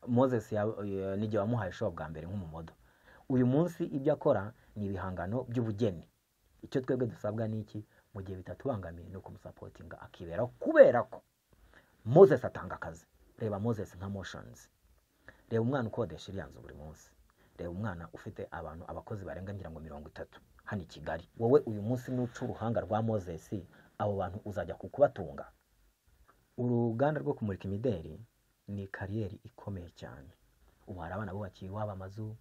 moses n'igihe wamuhaye shopu bwa mbere nk'umumodo uyu munsi ibyo akora ni ibihangano by'ubugeni icyo twebwe dusabwa ni iki mu gihe bitatubangamiye ni ukumusapotinga akibera kubera ko moses atanga akazi reba moses nka moshonizi reba umwana ukodesha iriya nzu buri munsi reba umwana ufite abantu abakozi barenga ngira ngo mirongo itatu hano i kigali wowe uyu munsi n'uca uruhanga rwa moses abo bantu uzajya kukubatunga uruganda rwo kumurika imideri ni kariyeri ikomeye cyane ubu hari abana bubakiye iwabo amazu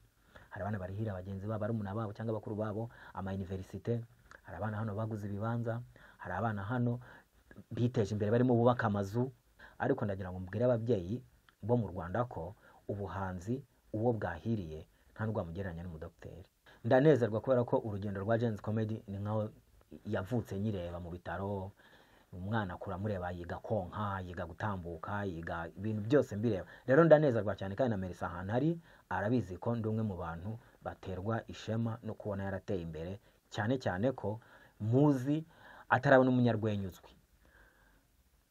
hari abana barihira bagenzi babo barumuna babo cyangwa bakuru babo amayuniverisite hari abana hano baguze ibibanza hari abana hano biteje imbere barimo bubaka amazu ariko ndagira ngo mbwire ababyeyi bo mu rwanda ko ubuhanzi uwo bwahiriye nta n'urwamugereranya n'umudogiteri ndanezerwa kubera ko urugendo rwa jenzi komedi ni nkaho yavutse nyireba mu bitaro umwana akura amureba yiga konka yiga gutambuka yiga ibintu byose mbireba rero ndanezerwa cyane kandi na merisa ahantu ari arabizi ko ndi umwe mu bantu baterwa ishema no kubona yarateye imbere cyane cyane ko muzi atarabona umunyarwenya uzwi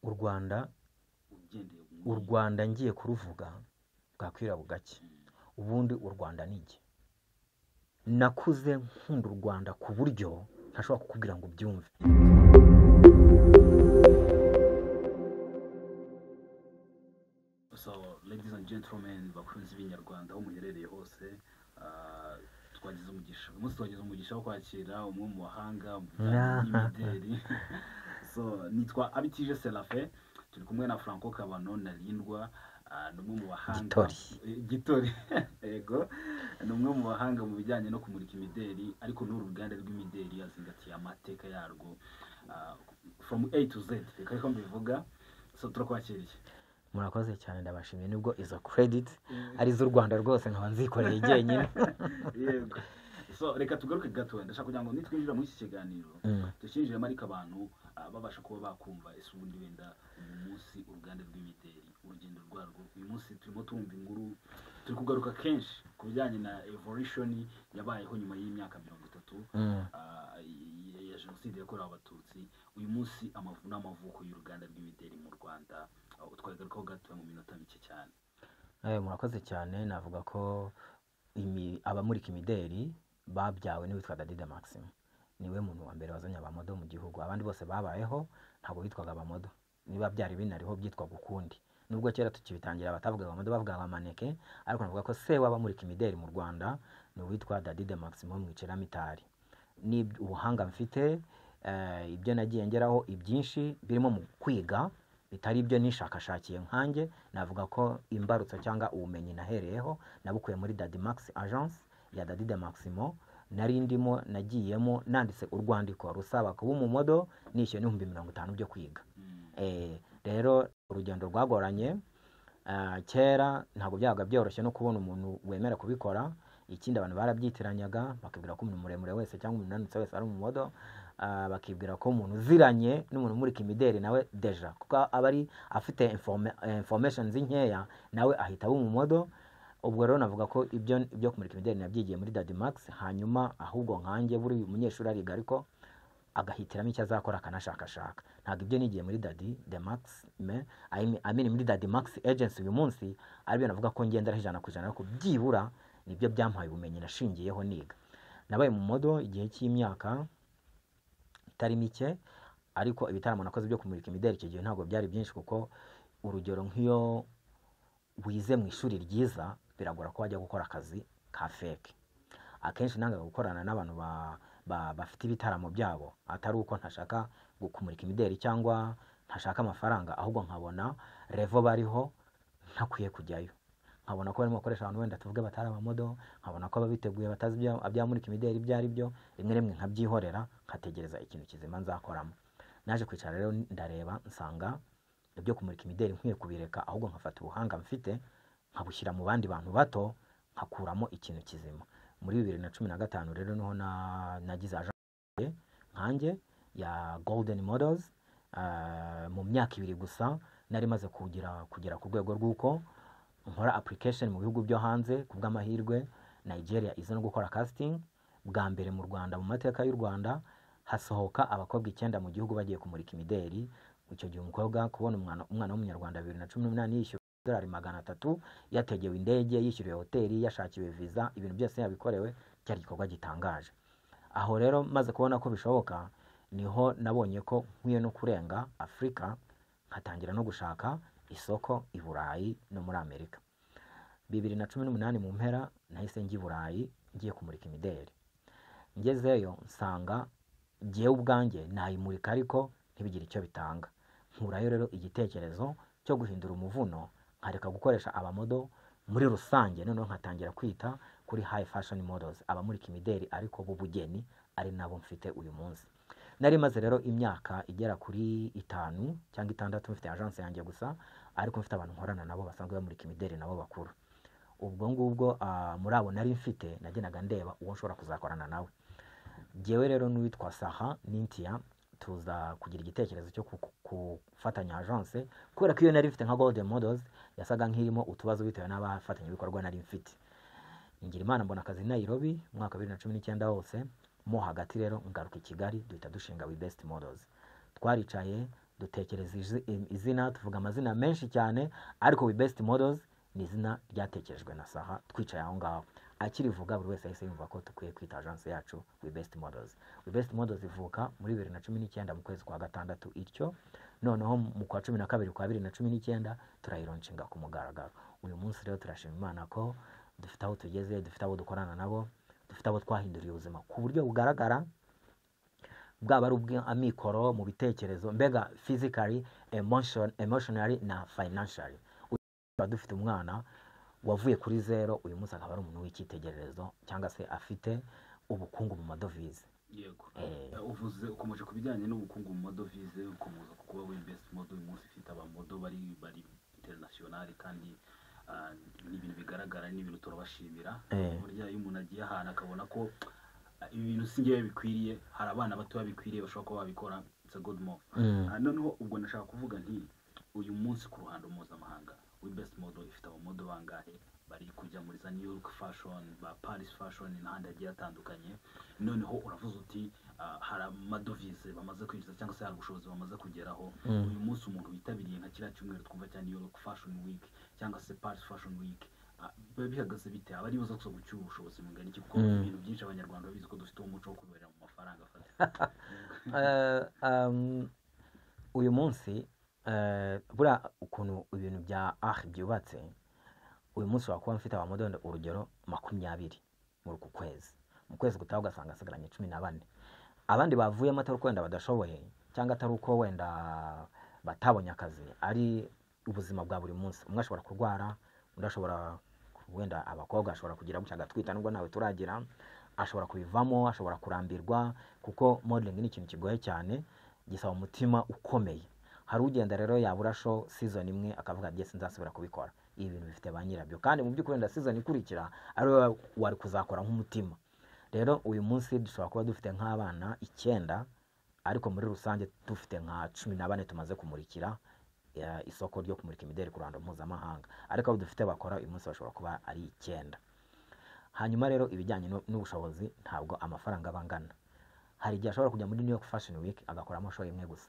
u rwanda u rwanda ngiye kuruvuga bwakwira bugake ubundi u rwanda ni iki nakuze nkunda u rwanda ku buryo ntashobora kukubwira ngo ubyumve so ladies and gentlemen bakunzi b'inyarwanda aho muherereye hose ah, twagize umugisha uyu munsi twagize umugisha wo kwakira umwe mu bahanga mu bijyanye n'imideri so nitwa abitije serafe turi kumwe na franco kabano na rindwa ah, ni umwe mu bahanga Gitori. Eh, gitori yego ni umwe mu bahanga mu bijyanye no kumurika imideri ariko n'uru ruganda rw'imideri yazingatiye amateka yarwo Ah, from a to z reka reka mbivuga so turakwakiriye murakoze cyane ndabashimiye nubwo izo krediti ari iz'u rwanda rwose nkaba nzikoreye jyenyine yego so reka tugaruke gato ndashaka kugira ngo nitwinjira muri iki kiganiro Mm. dukinjiremo ariko abantu ah, babasha kuba bakumva ese ubundi wenda uyu munsi uruganda rw'imideri urugendo rwarwo uyu munsi turimo tumva inkuru turi kugaruka kenshi ku bijyanye na evolution yabayeho nyuma y'imyaka mirongo itatu Mm. ah, ya- ya jenoside yakorewe abatutsi uyu munsi amavu n'amavuko y'uruganda rw'imideri mu rwanda ah, twagarukaho gato mu minota mike cyane Eh, murakoze cyane navuga ko imi- abamurika imideri babyawe n'uwitwa dadide maxim niwe muntu wa mbere wazanye abamodo mu gihugu abandi bose babayeho ntabwo bitwaga abamodo niba byari binariho byitwaga ukundi nubwo kera tukibitangira batavugaga abamodo bavugaga amaneke ariko navuga ko se w'abamurika imideri mu rwanda ni uwitwa dadide maxim wo mu iceramitari ni ubuhanga mfite eh, ibyo nagiye ngeraho ibyinshi birimo mu kwiga bitari ibyo nishakashakiye nkanjye navuga ko imbarutso cyangwa ubumenyi nahereyeho nabukuye muri dadi magisi agence ya dadide maximo nari ndimo nagiyemo nanditse urwandiko rusaba kuba umumodo nishyuye n'ibihumbi mirongo itanu byo kwiga Mm. Eh, rero urugendo rwagoranye Ah, kera ntabwo byabaga byoroshye no kubona umuntu wemera kubikora ikindi abantu barabyitiranyanga bakibwira ko umuntu muremure wese cyangwa umuntu unanutse wese ari umumodo Ah, bakibwira ko umuntu uziranye n'umuntu umurika imideri nawe deja kuko aba ari afite informe- eh, informations nkeya nawe ahita aba umumodo ubwo rero navuga ko ibyo ibyo kumurika imideri nabyigiye muri dadi magisi hanyuma ahubwo nkanjye buri munyeshuri ariga ariko agahitiramo icyo azakora akanashakashaka ntabwo ibyo nigiye muri dadi de max me I mean- I mean muri dadi max agency uyu munsi aribyo navuga ko ngenderaho ijana ku ijana ariko byibura nibyo byampaye ubumenyi nashingiyeho niga nabaye mu modo igihe cy'imyaka itari mike ariko ibitaramo nakoze byo kumurika imideli icyo gihe ntabwo byari byinshi kuko urugero nk'iyo wize mu ishuri ryiza biragora ko wajya gukora akazi ka feke akenshi nanga gukorana n'abantu ba- ba- bafite ibitaramo byabo atari uko ntashaka gu- kumurika imideli cyangwa ntashaka amafaranga ahubwo nkabona revo bariho ntakwiye kujyayo nkabona ko barimo bakoresha abantu wenda tuvuge batari abamodo nkabona ko ababiteguye batazi ibya- abyamurika imideli ibyo ari byo rimwe rimwe nkabyihorera nkategereza ikintu kizima nzakoramo naje kwicara rero ndareba nsanga ibyo kumurika imideli nkwiye kubireka ahubwo nkafata ubuhanga mfite nkabushyira mu bandi bantu bato nkakuramo ikintu kizima muri bibiri na cumi na gatanu rero niho na- nagize aje nkanjye ya golden models Ah, mu myaka ibiri gusa nari maze kugira kugera ku rwego rw'uko nkora application mu bihugu byo hanze ku bw'amahirwe nigeria iza no gukora casting bwa mbere mu rwanda mu mateka y'u rwanda hasohoka abakobwa icyenda mu gihugu bagiye kumurika imideri icyo gihe umukobwa kubona umwana umwana w'umunyarwanda bibiri na cumi n'umunani yishyuwe amadolari magana atatu yategewe indege yishyuriwe hoteli yashakiwe viza ibintu byose yabikorewe cyari igikorwa gitangaje aho rero maze kubona ko bishoboka niho nabonye ko nkwiye no kurenga afurika nkatangira no gushaka isoko i burayi no muri amerika bibiri na cumi n'umunani mu mpera nahise njya i burayi ngiye kumurika imideli ngezeyo nsanga ngewe ubwanjye nayimurika ariko ntibigire icyo bitanga nkurayo rero igitekerezo cyo guhindura umuvuno nkareka gukoresha abamodo muri rusange noneho nkatangira kwita kuri high fashion models abamurika imideli ariko b'ubugeni ari nabo mfite uyu munsi nari maze rero imyaka igera kuri itanu cyangwa itandatu mfite agence yanjye gusa ariko mfite abantu nkorana nabo basanzwe bamurika imideli nabo bakuru ubwo ngubwo muri abo nari mfite nagendaga ndeba uwo nshobora kuzakorana nawe ngewe rero n'uwitwa saha n'intiya tuza kugira igitekerezo cyo gufatanya agence kubera ko iyo nari mfite nka golden models yasaga nk'irimo utubazo bitewe n'abafatanyabikorwa nari mfite ngira imana mbona akazi nayirobi umwaka bibiri na cumi n'icyenda wose mo hagati rero ngaruka i kigali duhita dushinga we best models twaricaye dutekereza izina tuvuga amazina menshi cyane ariko we best models ni izina ryatekerejwe na saha twicaye aho ngaho akirivuga buri wese yahise yumva ko dukwiye kwita agence yacu we best models we best models ivuka muri bibiri na cumi n'icyenda mu kwezi kwa gatandatu ityo noneho mu kwa cumi na kabiri kwa bibiri na cumi n'icyenda turayironshinga ku mugaragaro uyu munsi rero turashima imana ko dufite aho tugeze dufite abo dukorana nabo dufite abo twahinduriye ubuzima ku buryo bugaragara bwaba ari ubw'amikoro mu bitekerezo mbega physically emotion, emotionally na financially tuba dufite umwana wavuye kuri zero uyu munsi akaba ari umuntu w'icyitegererezo cyangwa se afite ubukungu mu madovize yego uvuze ukomeje ku bijyanye n'ubukungu mu madovize ukomeza ku kuba w'imbesi modo uyu munsi ufite abamodo bari bari interinasiyonari kandi ni ibintu bigaragara ni ibintu turabashimira burya iyo umuntu agiye ahantu akabona ko ibi bintu si ngewe bikwiriye hari abana bato bikwiriye bashobora kuba babikora it's a good move noneho ubwo nashaka kuvuga nti uyu munsi ku ruhando mpuzamahanga w'ibest model ifite abamodo bangahe bari kujya muri za new york fashion ba paris fashion n'ahandi hagiye hatandukanye noneho uravuze uti hari amadovize bamaze kwinjiza cyangwa se hari ubushobozi bamaze kugeraho uyu munsi umuntu witabiriye nka kiriya cyumweru twumva cya new york fashion week cyangwa se paris fashion week biba bihagaze bite aba aribuza gusa gucyura ubushobozi bungana iki kuko ibintu byinshi abanyarwanda babizi ko dufite umuco wo kuberera mu mafaranga afatika uyu munsi buriya ukuntu ibintu bya ahi byubatse uyu munsi wakuba mfite abamodondo urugero makumyabiri muri uku kwezi mu kwezi gutaha ugasanga asigaranye cumi na bane abandi bavuyemo atari uko wenda badashoboye cyangwa atari uko wenda batabonye akazi ari ubuzima bwa buri munsi umwe ashobora kurwara undi ashobora wenda abakobwa ashobora kugira gutya agatwita nubwo ntawe turagira ashobora kubivamo ashobora kurambirwa kuko modeling ni ikintu kigoye cyane gisaba umutima ukomeye hari ugenda rero yabura show season imwe akavuga byese nzasubira kubikora ibi bintu bifite ba nyirabyo kandi mu by'ukuri wenda season ikurikira ari wari kuzakora nk'umutima rero uyu munsi dushobora kuba dufite nk'abana icyenda ariko muri rusange dufite nka cumi na bane tumaze kumurikira isoko ryo kumurika imideli ku ruhando mpuzamahanga ariko abo dufite bakora uyu munsi bashobora kuba ari icyenda hanyuma rero ibijyanye n'ubushobozi ntabwo amafaranga aba angana hari igihe ashobora kujya muri New York Fashion Week agakoramo show imwe gusa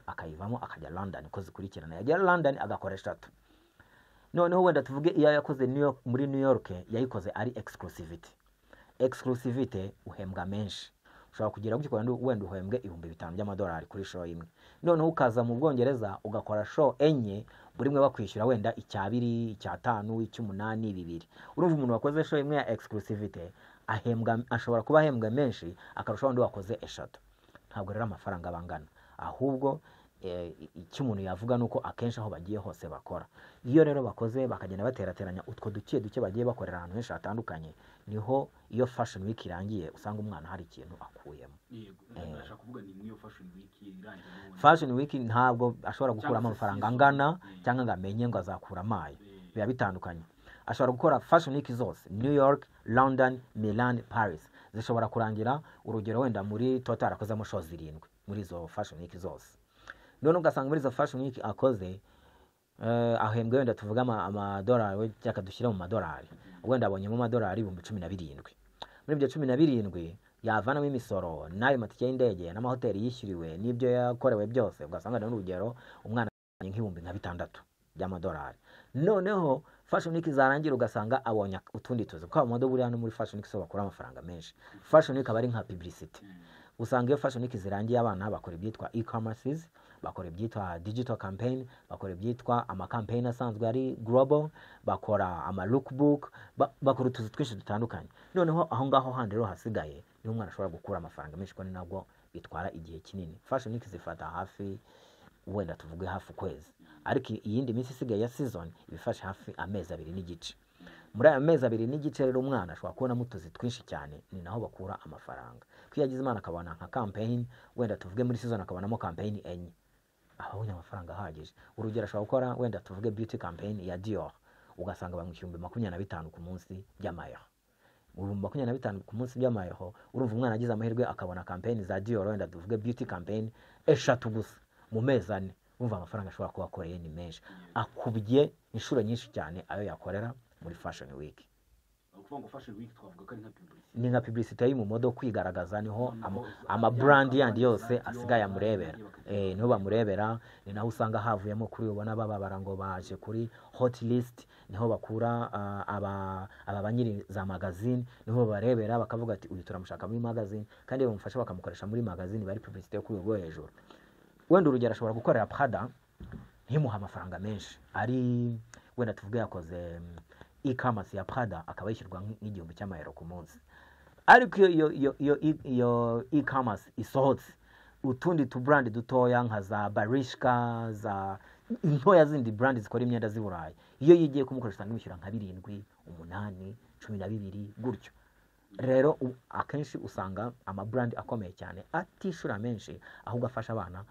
akayivamo akajya London ko zikurikirana yagera London agakora eshatu noneho wenda tuvuge iyo yakoze New York muri New York yayikoze ari exclusivity exclusivity uhembwa menshi ushobora kugira gutya kandi wenda uhembwe ibihumbi bitanu by'amadolari kuri show imwe noneho ukaza mu Bwongereza ugakora show enye buri mwe bakwishyura wenda icyabiri icyatanu icy'umunani bibiri urumva umuntu wakoze show imwe ya exclusivity ahembwa ashobora kuba ahembwa menshi akarushaho undi wakoze eshatu ntabwo rero amafaranga bangana ahubwo icyo umuntu yavuga ni uko akenshi aho bagiye hose bakora iyo rero bakoze bakagenda baterateranya utwo duke duke bagiye bakorera ahantu henshi hatandukanye niho iyo fashion week irangiye usanga umwana hari ikintu akuyemo fashion week ntabwo ashobora gukuramo amafaranga angana cyangwa ngo amenye ngo azakura amaye biba bitandukanye ashobora gukora fashion week zose new york london milan paris zishobora kurangira urugero wenda muri total akozemo show zirindwi muri izo fashion week zose none ugasanga muri izo fashion week akoze ahembwe wenda tuvuge amadolari cyangwa dushyire mu madolari wenda abonyemo amadolari ibihumbi cumi na birindwi muri ibyo cumi na birindwi yavanamo imisoro n'ayo matike y'indege n'amahoteli yishyuriwe n'ibyo yakorewe byose ugasanga urugero umwana nk'ibihumbi nka bitandatu by'amadolari noneho fashion week zarangira ugasanga abonye utundi tuzi kuko abamodo buriya no muri fashion week so bakura amafaranga menshi fashion week aba ari nka publicity usanga iyo fashion week zirangiye abana bakora ibyitwa e-commerces bakora ibyitwa digital campaign bakora ibyitwa amakampeyini asanzwe ari global bakora ama lookbook ba- bakora utuzi twinshi dutandukanye noneho aho ngaho handi rero hasigaye niho umwana ashobora gukura amafaranga menshi kandi nabwo bitwara igihe kinini fashion week zifata hafi wenda tuvuge hafi ukwezi ariko iyindi minsi isigaye ya season iba ifashe hafi amezi abiri n'igice muri ayo mezi abiri n'igice rero umwana ashobora kubonamo utuzi twinshi cyane ni naho bakura amafaranga ko iyo agize imana akabona nka kampeyini wenda tuvuge muri season akabonamo kampeyini enye aba abonye amafaranga ahagije urugero ashobora gukora wenda tuvuge beauty campaign ya dior ugasanga bamwishyura ibihumbi makumyabiri na bitanu ku munsi by'amayero ibihumbi makumyabiri na bitanu ku munsi by'amayeho urumva umwana agize amahirwe akabona kampeyini za dior wenda tuvuge beauty campaign eshatu gusa mu mezi ane urumva amafaranga ashobora kuba akoreye ni menshi akubye inshuro nyinshi cyane ayo yakorera muri fashion week ni ukuvuga ngo fashion week twavuga ko ari nka publicity ni nka publicity y'umumodo kwigaragaza niho Noneho amaburandi yaba yandi ari yose radio, asigaye ama amurebera radio bakajya Eh, niho bamurebera ni naho usanga havuyemo kuri ubona bababara ngo baje kuri hot list niho bakura ah, aba aba ba nyiri za magazine niho babarebera bakavuga ati uyu turamushaka muri magazine kandi bamufasha bakamukoresha muri magazine bari publicity yo kuri urwo hejuru wenda urugero ashobora gukorera prada ntimuhe amafaranga menshi ari wenda tuvuge yakoze mm, e-commerce ya prada akaba yishyurwa nk- nk'igihumbi cy'amayero ku munsi ariko iyo iyo iyo iyo e- iyo e-commerce isohotse utundi tuburandi dutoya nka za barishika za intoya zindi burandi zikora imyenda z'i burayi iyo yigiye kumukoresha usanga imwishyura nka birindwi umunani cumi na bibiri gutyo rero u- akenshi usanga amaburandi akomeye cyane atishura menshi ahubwo afasha abana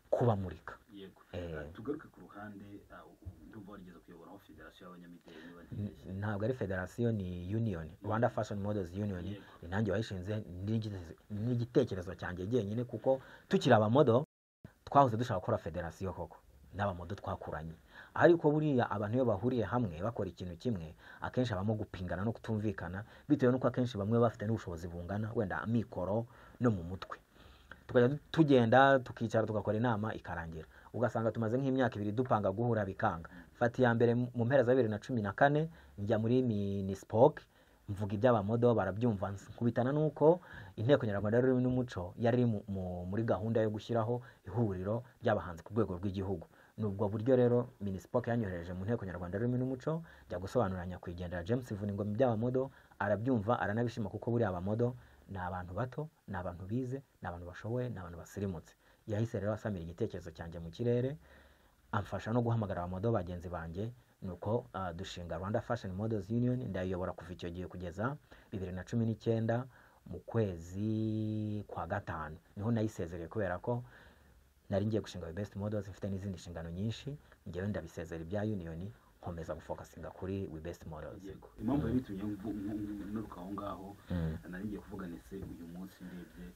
kubamurika yego Eh. Ah, tugaruke ku ruhande ah, ndumva warigeze kuyoboraho federasiyo y'abanyamideli niba ntibizi. ntabwo ari federasiyo ni union rwanda fashion models union Yego. ni nanjye wayishinze n'igite- n'igitekerezo cyanjye jyenyine kuko tukiri abamodo twahoze dushaka gukora federasiyo koko n'abamodo twakuranye ariko buriya abantu iyo bahuriye hamwe bakora ikintu kimwe akenshi habamo gupingana no kutumvikana bitewe n'uko akenshi bamwe baba bafite n'ubushobozi bungana wenda mikoro no mu mutwe tukajya tugenda tukicara tugakora inama ikarangira ugasanga tumaze nk'imyaka ibiri dupanga guhura bikanga fata iya mbere mu mpera za bibiri na cumi na kane njya muri minispoke mvuga iby'abamodo barabyumva nkubitana n'uko inteko nyarwanda y'ururimi n'umuco yari iri mu- mu- muri gahunda yo gushyiraho ihuriro ry'abahanzi ku rwego rw'igihugu ni ubwo buryo rero minispoke yanyohereje mu nteko nyarwanda y'ururimi n'umuco njya gusobanurira nyakwigendera james vuningoma iby'abamodo arabyumva aranabishima kuko buriya abamodo ni abantu bato ni abantu bize ni abantu bashoboye ni abantu basirimutse yahise rero asamira igitekerezo cyanjye mu kirere amfasha no guhamagara abamodo bagenzi banjye nuko ah, dushinga rwanda fashion models union ndayiyobora kuva icyo gihe kugeza bibiri na cumi n'icyenda mu kwezi kwa gatanu niho nayisezereye kubera ko nari ngiye gushinga The best models mfite n'izindi nshingano nyinshi ngewe ndabisezera ibya union nkomeza gufokasinga kuri we best models yego impamvu yari itumye mvu- mvu- mvu- nturuka aho ngaho Mm. nari ngiye kuvuga ndetse uyu munsi ndebye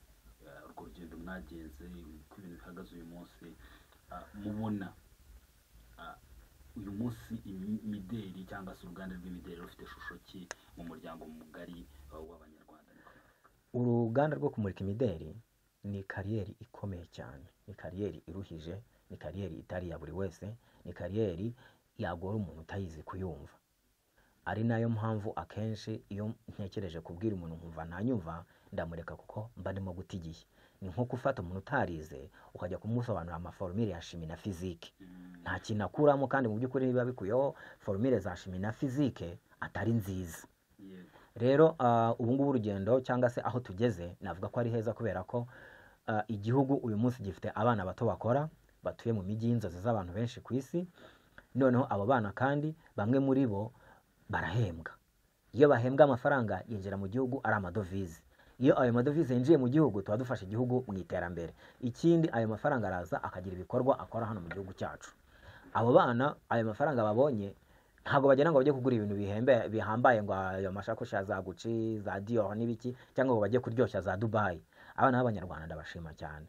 ah, urwo rugendo mwagenze uko ibintu bihagaze uyu munsi ah, mubona ah, uyu munsi imideli cyangwa se uruganda rw'imideli rufite ishusho ki mu muryango mugari ah, w'abanyarwanda uruganda rwo kumurika imideri ni kariyeri ikomeye cyane ni kariyeri iruhije ni kariyeri itari iya buri wese ni kariyeri yagora umuntu utayizi kuyumva ari nayo mpamvu akenshi iyo ntekereje kubwira umuntu nkumva ntanyumva ndamureka kuko mba ndimo guta igihe ni nko gufata umuntu utarize ukajya kumusobanurira amaforumire ya shimi na fizike Mm, nta kintu akuramo kandi mu by'ukuri biba bikuyeho forumire za shimi na fizike atari nziza yego rero ah, ubu ngubu urugendo cyangwa se aho tugeze navuga ko ari heza kubera ko ah, igihugu uyu munsi gifite abana bato bakora batuye mu mijyi y'inzozi z'abantu benshi ku isi noneho abo bana kandi bamwe muri bo barahembwa iyo bahembwa amafaranga yinjira mu gihugu ari amadovize iyo ayo madovize yinjiye mu gihugu tuba dufasha igihugu mu iterambere ikindi ayo mafaranga araza akagira ibikorwa akora hano mu gihugu cyacu abo bana ayo mafaranga babonye ntabwo bagira ngo bajye kugura ibintu bihembe bihambaye ngo ayo mashakoshi ya za Gucci za Dior n'ibiki cyangwa ngo bajye kuryoshya za Dubai abana b'abanyarwanda ndabashima cyane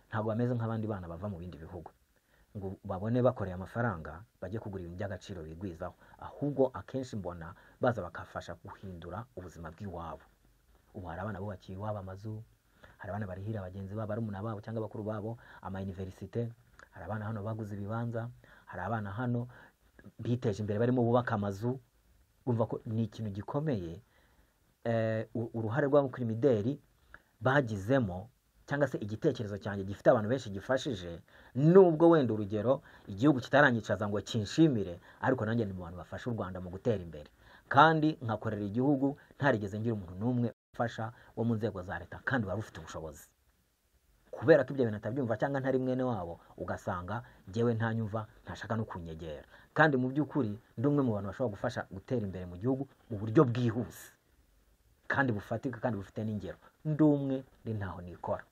ntabwo bameze nk'abandi bana bava mu bindi bihugu ngo babone bakoreye amafaranga bajye kugura ibintu by'agaciro bigwizaho ahubwo akenshi mbona baza bakafasha guhindura ubuzima bw'iwabo ubu hari abana bubakiye iwabo amazu hari abana barihira bagenzi babo barumuna babo cyangwa bakuru babo ama universite hari abana hano baguze ibibanza hari abana hano biteje imbere barimo bubaka amazu urumva ko ni ikintu gikomeye eh, u- uruhare rw'abakirimideri bagizemo cyangwa se igitekerezo cyanjye gifite abantu benshi gifashije nubwo wenda urugero igihugu kitaranyicaza ngo kinshimire ariko nanjye ni mu bantu bafasha u rwanda mu gutera imbere kandi nkakorera igihugu ntarigeze ngira umuntu n'umwe ufasha wo mu nzego za leta kandi wari ufite ubushobozi kubera ko ibyo bintu atabyumva cyangwa ntari mwene wabo ugasanga ngewe ntanyumva ntashaka no kunyegera kandi mu by'ukuri ndi umwe mu bantu bashobora gufasha gutera imbere mu gihugu mu buryo bwihuse kandi bufatika kandi bufite n'ingero ndi umwe ndi ntaho nikora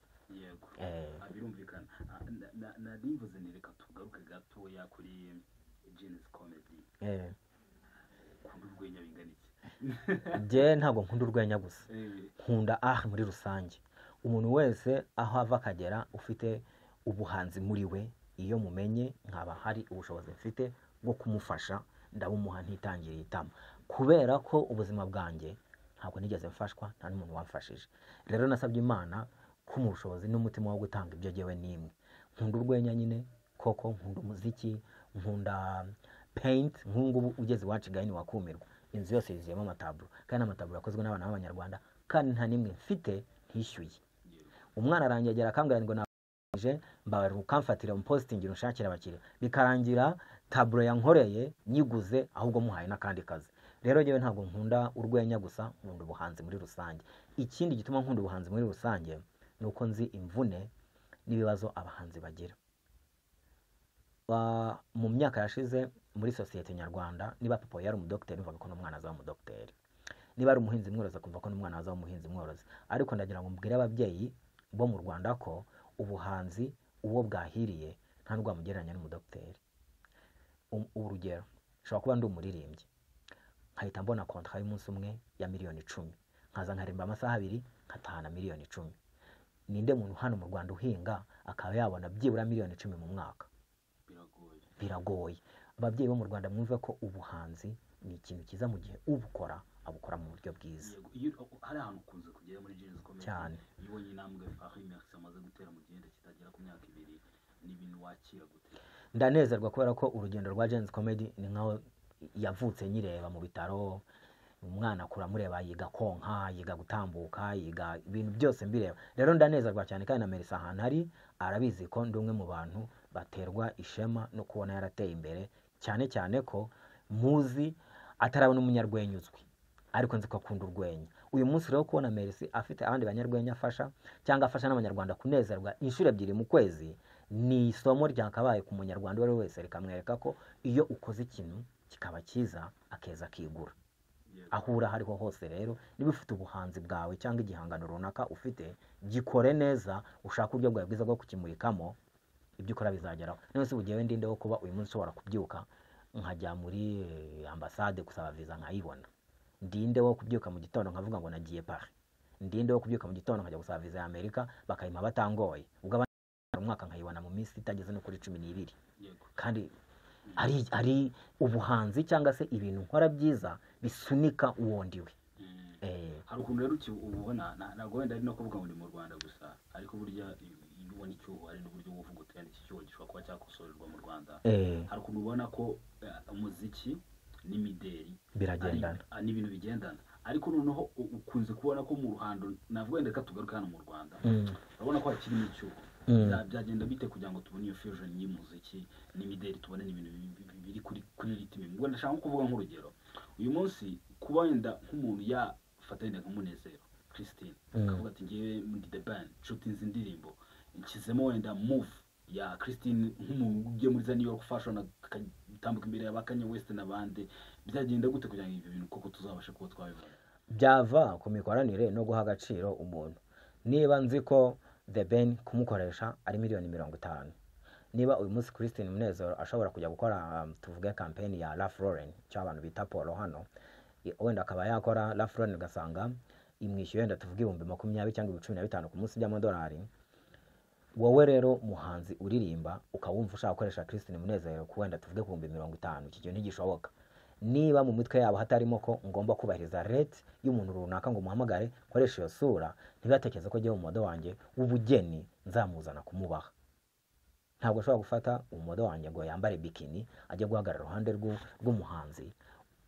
yego Eh, Ah, birumvikana Ah, na- na- nari mvuze ni reka tugaruke gatoya kuri jenesi komedi eh. ukunda urwenya bingana iki njye ntabwo nkunda urwenya gusa Eh, nkunda ah muri rusange umuntu wese aho ava akagera ufite ubuhanzi muri we iyo mumenye nkaba hari ubushobozi mfite bwo kumufasha ndabumuha ntitangiriye itama kubera ko ubuzima bwanjye ntabwo nigeze mfashwa nta n'umuntu wamfashije rero nasabye imana ko mu bushobozi n'umutima wo gutanga ibyo jyewe nimwe nkunda urwenya nyine koko nkunda umuziki nkunda paint nk'ubu ngubu ugeze iwacu gahini wakumirwa inzu yose yuzuyemo amataburo kandi amataburo yakozwe n'abana b'abanyarwanda kandi nta n'imwe mfite ntishyuye yego. umwana arangegera akambwira ngo nabanje mbabarira ukamfatira umupositingi unshakira abakiriya bikarangira taburo yankoreye nyiguze ahubwo muhaye n'akandi kazi rero njyewe ntabwo nkunda urwenya gusa nkunda ubuhanzi muri rusange ikindi gituma nkunda ubuhanzi muri rusange ni uko nzi imvune n'ibibazo abahanzi bagira Ba- mu myaka yashize muri sosiyete nyarwanda niba papa yari umudogiteri numvaga ko n'umwana azaba umudogiteri niba ari umuhinzi mworozi akumva ko n'umwana azaba umuhinzi mworozi ariko ndagira ngo mbwire ababyeyi bo mu rwanda ko ubuhanzi uwo bwahiriye nta rwamugereranya n'umudogiteri Um- urugero nshobora kuba ndi umuririmbyi nkahita mbona kontra y'umunsi umwe ya miliyoni icumi nkaza nkaririmba amasaha abiri nkatahana miliyoni icumi ninde muntu hano mu rwanda uhinga akaba yabona byibura miliyoni icumi mu mwaka biragoye biragoye ababyeyi bo mu rwanda mwumve ko ubuhanzi ni ikintu cyiza mu gihe ubukora abukora mu buryo bwiza Yego, iyo hari ahantu ukunze kugera muri jenesi komedi Cyane. iyo ubonye intambwe fahi merisi amaze gutera mu gihe kitagera ku myaka ibiri ni ibintu wakira gute ndanezerwa kubera ko urugendo rwa jensi komedi ni nkaho yavutse nyireba mu bitaro umwana akura amureba yiga konka yiga gutambuka yiga ibintu byose mbireba rero ndanezerwa cyane kandi na merisi ahantu ari arabizi ko ndi umwe mu bantu baterwa ishema no kubona yarateye imbere cyane cyane ko muzi atarabona umunyarwenya uzwi ariko nzi ko akunda urwenya uyu munsi rero kubona merisi afite abandi banyarwenya afasha cyangwa afasha n'abanyarwanda kunezerwa inshuro ebyiri mu kwezi ni isomo ryakabaye ku munyarwanda uwo ari we wese rikamwereka ko iyo ukoze ikintu kikaba cyiza akeza akigura Yego. aho uri aho ariho hose rero niba ufite ubuhanzi bwawe cyangwa igihangano runaka ufite gikore neza ushake uburyo bwawe bwiza bwo kukimurikamo ibyo ukora bizageraho niba se bugewe ndinde wo kuba uyu munsi ushobora kubyuka nkajya muri eh, ambasade gusaba viza nkayibona ndinde wo kubyuka mu gitondo nkavuga ngo nagiye pari ndinde wo kubyuka mu gitondo nkajya gusaba viza ya amerika bakayima batangoye ubwo abandi umwaka nkayibona mu minsi itageze no kuri cumi n'ibiri yego kandi ari, ari ubuhanzi cyangwa se ibintu nkora byiza bisunika uwondiwe Mm. eh, hari ukuntu rero uki- ubona na- ntabwo wenda ari no kuvuga ngo ni mu rwanda gusa ariko burya iyo iyo ubona icyuho hari n'uburyo bwo kuvuga uti wenda iki cyuho gishobora kuba cyakosorerwa mu rwanda eh, hari ukuntu ubona ko eh, umuziki n'imideri ari- biragendana ah, ni ibintu bigendana ariko noneho u- ukunze kubona ko mu ruhando navuga wenda reka tugaruke hano mu rwanda Mm, urabona ko hakirimo icyuho mm. Bya- byagenda bite kugira ngo tubone iyo fusion y'umuziki n'imideli tubone n'ibintu bi- bi- bi- biri kuri kuri ritime ngo ndashaka nko kuvuga nk'urugero uyu munsi kuba wenda nk'umuntu yafatanya nk'umunezero christine Mm. akavuga ati ngewe ndi the band nshuti nzi indirimbo nshyizemo wenda move ya christine nk'umuntu ugiye muri za new york fashion akatambuka imbere y'abakanye west n'abandi byagenda gute kugira ngo ibyo bintu koko tuzabashe kuba twabibona byava ku mikoranire no guha agaciro umuntu niba nzi ko the ben kumukoresha ari miliyoni mirongo itanu niba uyu munsi christine munezero ashobora kujya gukora um, tuvuge kampeni ya raf roren cyangwa abantu bita polo hano i- wenda akaba yakora raf roren ugasanga imwishyuye wenda tuvuge ibihumbi makumyabiri cyangwa ibihumbi cumi na bitanu ku munsi by'amadolari wowe rero muhanzi uririmba ukawumva ushaka gukoresha christine munezero ku wenda tuvuge ku bihumbi mirongo itanu iki kintu ntigishoboka niba mu mitwe yabo hatarimo ko ngomba kubahiriza rate y'umuntu runaka ngo muhamagare nkoreshe iyo sura ntibatekereze ko agiye mu mudodo wanjye w'ubugeni nzamuzana kumubaha ntabwo ashobora gufata umumodo wanjye ngo yambare bikini ajye guhagarara iruhande rw'u- rw'umuhanzi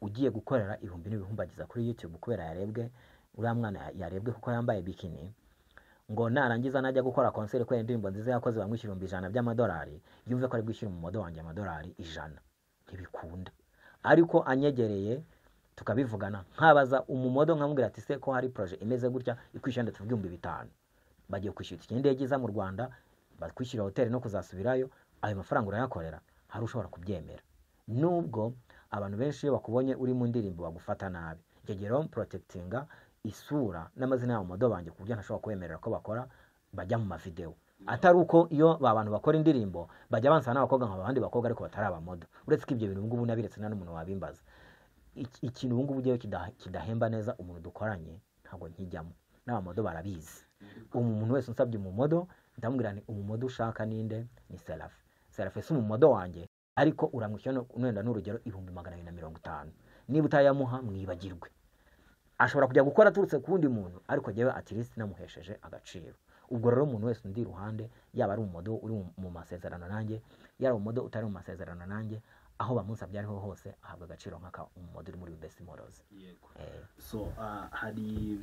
ugiye gukorera ibihumbi n'ibihumbi ageza kuri YouTube kubera yarebwe uriya mwana ya- yarebwe kuko yambaye bikini ngo narangiza najya gukora konseri kubera indirimbo nziza yakoze bamwishyura ibihumbi ijana by'amadolari yumve ko ari bwishyure umumodo wanjye amadolari ijana ntibikunda ariko anyegereye tukabivugana nkabaza umumodo nkamubwira ati se ko hari proje imeze gutya ikwishyura ndetse ibihumbi bitanu bagiye kwishyura itike y'indege iza mu rwanda bakwishyura hoteli no kuzasubirayo ayo mafaranga urayakorera hari ushobora kubyemera nubwo abantu benshi iyo bakubonye uri mu ndirimbo bagufata nabi icyo gihe rero porotegitinga isura n'amazina yabo modo banjye ku buryo ntashobora kwemerera ko bakora bajya mu mavidewo atari uko iyo ba bantu bakora indirimbo bajya bansaba n'abakobwa nka abandi bakobwa ariko batari abamodo uretse ko ibyo bintu ubu ngubu nabiretse nta n'umuntu wabimbaza Iki- ikintu ubu ngubu ujyayo kida- kidahemba neza umuntu dukoranye ntabwo nkijyamo n'abamodo barabizi umuntu wese unsabye umumodo ndamubwira nti umumodo ushaka ninde ni serafe serafe si umumodo wanjye ariko uramwishyura no- wenda n'urugero ibihumbi magana abiri na mirongo itanu niba utayamuha mwibagirwe ashobora kujya gukora aturutse ku wundi muntu ariko jyewe atirisi namuhesheje agaciro ubwo rero umuntu wese undi iruhande yaba ari umumodo uri mu- mu masezerano nanjye yaba umumodo utari mu masezerano nanjye aho bamusabye ariho hose ahabwa agaciro nk'aka umumodo uri muri besi morozi yego Eh, so ah, hari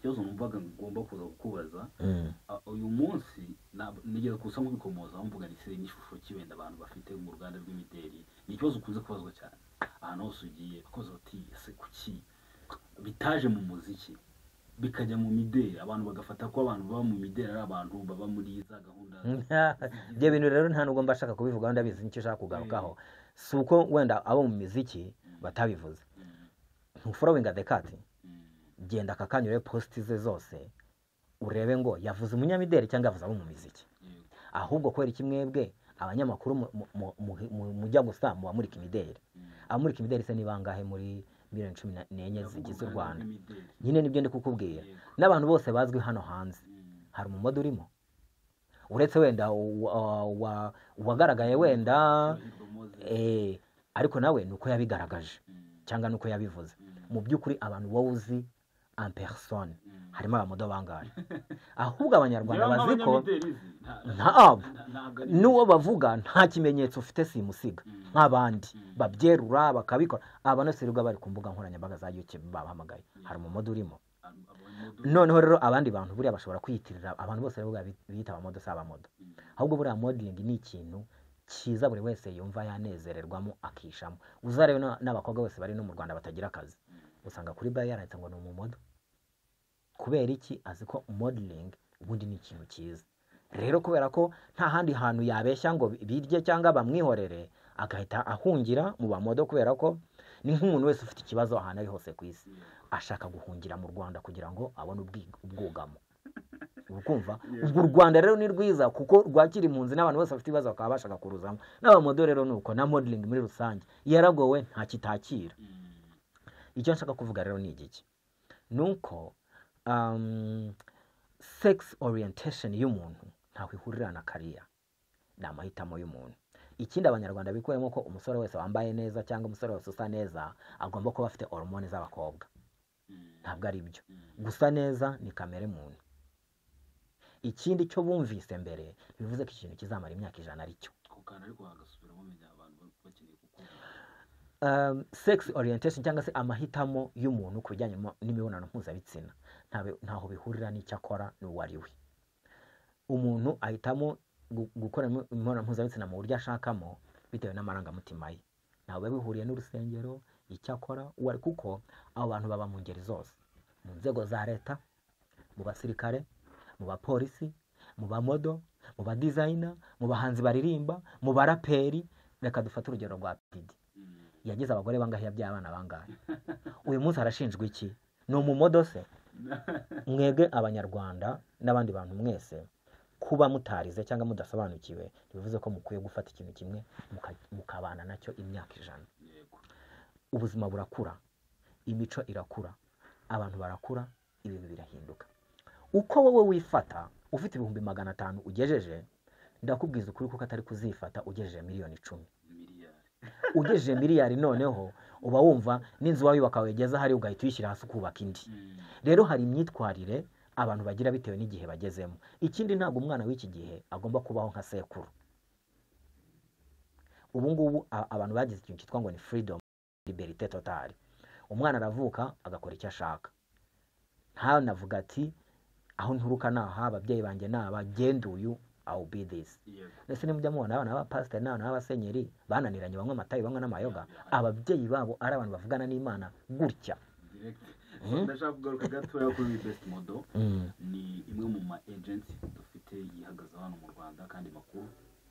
ikibazo numvaga ngomba kuza kukubaza mm, Ah, uyu munsi na- nigeze kusa nk'ubikomoza bamvuga ni siri n'ishusho cy'ibenda abantu bafite mu ruganda rw'imideli ni ikibazo ukunze kubazwa cyane ahantu hose ugiye ukoze uti ese kuki bitaje mu muziki bikajya mu mideli abantu bagafata ko abantu baba mu mideli ari abantu baba muri za gahunda ibyo bintu rero nta nubwo mba nshaka kubivugaho ndabizi nicyo ushaka kugarukaho si uko wenda abo mu miziki batabivuze Mm, ntuforowinga dekati mm, genda akakanyure positi ze zose urebe ngo yavuze umunyamideli cyangwa yavuze abo mu miziki yego, ahubwo kubera iki mwebwe abanyamakuru mu- mu- mu- mu- mu- mujya gusa muba muri kimideli mm. abamurika imideli se ni bangahe muri miliyoni cumi n'enye Ndavuga zigize u uruganda rwanda rw'imideli. nyine nibyo ndi kukubwira Yego. n'abantu bose bazwi hano hanze Mm, hari umumodo urimo uretse wenda uwa- uwa- uwagaragaye wenda Hirwa Moses. eh, ariko nawe ni uko yabigaragaje Mm, cyangwa ni uko yabivuze mm, mu by'ukuri abantu wowe uzi en personne mm. harimo abamodo bangahe ahubwo abanyarwanda Rero bazi ko nk'abanyamideli nzi, nta- ntabwo nta- ntabwo ari- n'uwo bavuga nta kimenyetso ufite simusiga Mm. nk'abandi Mm. babyerura bakabikora aba nasirirwa bari ku mbuga nkoranyambaga za youtube babahamagaye hari umumodo urimo Ab- abamodo- noneho rero abandi bantu buriya bashobora kwiyitirira abantu bose rero bi- biyita abamodo si abamodo Mm. ahubwo buriya modeling ni ikintu cyiza buri wese yumva yanezererwamo akishamo uzarebe na- n'abakobwa bose bari no mu rwanda batagira akazi usanga kuri bayo yaranditse ngo ni umumodo kubera iki azi ko modeling ubundi ni ikintu cyiza rero kubera ko nta handi hantu yabeshya ngo birye cyangwa bamwihorere agahita ahungira mu bamodo kubera ko ni nk'umuntu wese ufite ikibazo ahantu ari hose ku isi ashaka guhungira mu rwanda kugira ngo abone ubwi- ubwugamo ukumva ubwo u rwanda rero ni rwiza kuko rwakira impunzi n'abantu bose bafite ibibazo bakaba bashaka kuruzamo n'abamodo rero ni uko na modeling muri rusange yaragowe nta kitakira Mm. icyo nshaka kuvuga rero ni igiki ni uko um, sex orientation y'umuntu ntaho ihurira na kariya ni amahitamo y'umuntu ikindi abanyarwanda bikuremo ko umusore wese wambaye neza cyangwa umusore wese usa neza agomba kuba afite hormone z'abakobwa Mm. ntabwo ari byo Mm. gusa neza ni kamere muntu ikindi cyo bumvise mbere bivuze ko ikintu kizamara imyaka ijana ari cyo Ako kantu ariko wagasubiramo menya abantu ba- bakeneye kukumva. um, sex orientation cyangwa se amahitamo y'umuntu ku bijyanye mo- n'imibonano mpuzabitsina ntabe- ntaho bihurira n'icyo akora n'uwo ari we umuntu ahitamo gu- gukora imi- imibonano mpuzabitsina mu buryo ashakamo bitewe n'amarangamutima ye ntawe biba bihuriye n'urusengero icyo akora uwo ari kuko abo bantu baba mu ngeri zose mu nzego za leta mu basirikare mu bapolisi mu bamodo mu badizayina mu bahanzi baririmba mu baraperi reka dufate urugero rwa pidi Mm. yagize abagore bangahe yabyaye abana bangahe uyu munsi arashinjwa iki ni umumodo se mwebwe abanyarwanda n'abandi bantu mwese kuba mutarize cyangwa mudasobanukiwe ntibivuze ko mukwiye gufata ikintu kimwe muka- mukabana nacyo imyaka ijana Yego. ubuzima burakura imico irakura abantu barakura ibintu birahinduka uko wowe wifata ufite ibihumbi magana atanu ugejeje ndakubwiza ukuri kuko atari kuzifata ugejeje miliyoni icumi Miliyari. ugejeje miliyari noneho uba wumva n'inzu wayubaka wegeza hari ugahita uyishyira hasi ukubaka indi Mm. rero hari imyitwarire abantu bagira bitewe n'igihe bagezemo ikindi ntabwo umwana w'iki gihe agomba kubaho nka sekuru ubu ngubu a- abantu bagize ikintu cyitwa ngo ni freedom liberite totali umwana aravuka agakora icyo ashaka ntanavuga ati aho nturuka ni aha ababyeyi banjye ni aba genda uyu awu be this yego ese nimujya mubona abana b'abapasiteri n'abana b'abasenyeri bananiranye banywa amatayi banywa n'amayoga ababyeyi babo ari abantu bavugana n'imana gutya direct Mhm. ndashaka kugaruka gatoya kuri best model Mm. ni imwe mu ma agents dufite yihagaze hano mu Rwanda kandi makuru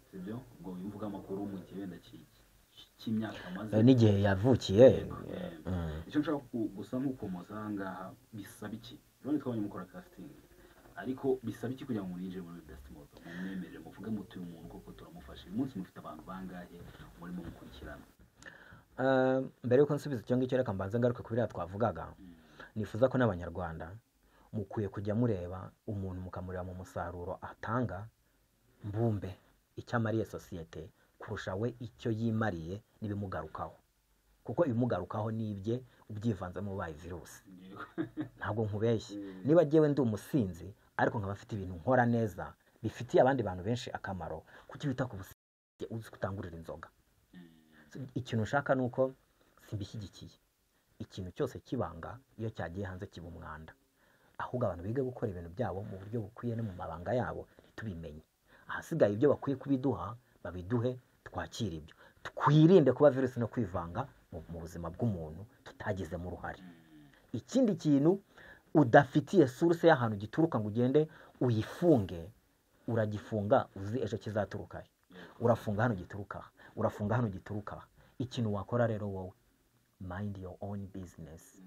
sibyo ubwo uyu mvuga amakuru mu gihe wenda ki- ki- cy'imyaka amaze Eh, n'igihe yavukiye Eh, mm. icyo nshaka ku- gusa nk'ukomoza aha ngaha bisaba iki urabona twabonye mukora casting ariko bisaba iki kugira ngo mwinjire muri best moto mumwemerere muvuge muti uyu muntu koko turamufashe uyu munsi mufite abantu bangahe murimo mukurikirana Eh, mbere y'uko nsubiza icyo ngicyo reka mbanze ngaruke ku biriya twavugaga Mm. nifuza ko n'abanyarwanda mukwiye kujya mureba umuntu mukamureba mu musaruro atanga mbumbe icyo amariye sosiyete kurusha we icyo yimariye n'ibimugarukaho kuko ibimugarukaho ni ibye ubyivanzemo ubaye virusi Yego. ntabwo nkubeshye Mm. niba njyewe ndi umusinzi ariko nkaba mfite ibintu nkora neza bifitiye abandi bantu benshi akamaro kuki wita ku businzi uzi kutangurira inzoga Mm. ikintu nshaka ni uko simbishyigikiye ikintu cyose kibanga iyo cyagiye hanze kiba umwanda ahubwo abantu biga gukora ibintu byabo mu buryo bukwiye no mu mabanga yabo ntitubimenye ahasigaye ibyo bakwiye kubiduha babiduhe twakire ibyo twirinde kuba virusi no kwivanga mu, mu buzima bw'umuntu tutagizemo uruhare ikindi kintu udafitiye source y'ahantu gituruka ngo ugende uyifunge uragifunga uzi ejo kizaturukayo Yego. urafunga hano gituruka aha, urafunga hano gituruka aha. ikintu wakora rero wowe mind your own business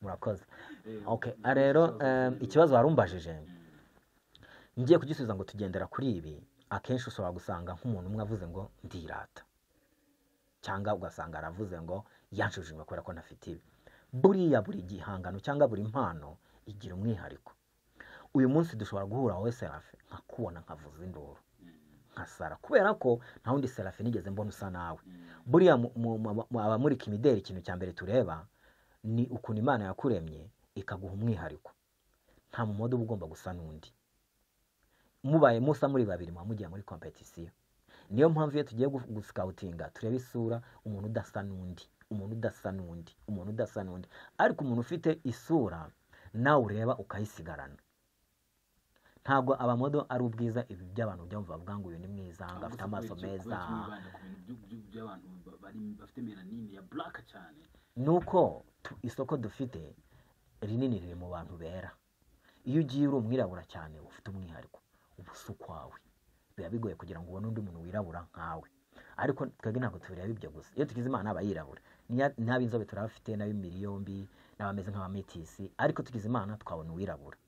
murakoze Yego. okay ah, rero em, ikibazo warumbajije Mm. ngiye kugisubiza ngo tugendera kuri ibi akenshi ushobora gusanga nk'umuntu umwe avuze ngo ndirata cyangwa ugasanga aravuze ngo yanshujunywe kubera ko ntafite ibi buriya buri gihangano cyangwa buri mpano igira umwihariko uyu munsi dushobora guhura wowe serafe nkakubona nkavuza induru Mm. nkasara kubera ko nta wundi serafe nigeze mbona usa nawe Mm. buriya mu- mu- mu- mu- abamurika imideli ikintu cya mbere tureba ni ukuntu imana yakuremye ikaguha umwihariko nta mumodo uba ugomba gusa n'undi mubaye musa muri babiri muba mugiye muri kompetisiyo niyo mpamvu iyo tugiye gu- gusikawutinga tureba isura umuntu udasa n'undi umuntu udasa n'undi umuntu udasa n'undi ariko umuntu ufite isura nawe ureba ukayisigarana ntabwo abamodo ari ubwiza ibi by'abantu ujya bumva bavuga ngo uyu ni mwiza ngo afite amaso Ahubwo si kubera iki- meza kubera iki mwibanda ku bintu by'u- by'u- by'abantu ba- bari- bafite melanine ya black cyane nuko tu- isoko dufite rinini riri mu bantu bera iyo ugiye uri umwirabura cyane uba ufite umwihariko uba usa ukwawe biba bigoye kugira ngo ubone undi muntu wirabura nkawe ariko twebwe ntabwo tubireba ibyo gusa iyo tugize imana n'abayirabura Niya- n'ab'inzobe turabafite n'ab'imibiri yombi n'abameze nk'abametisi ariko tugize imana twabona uwirabura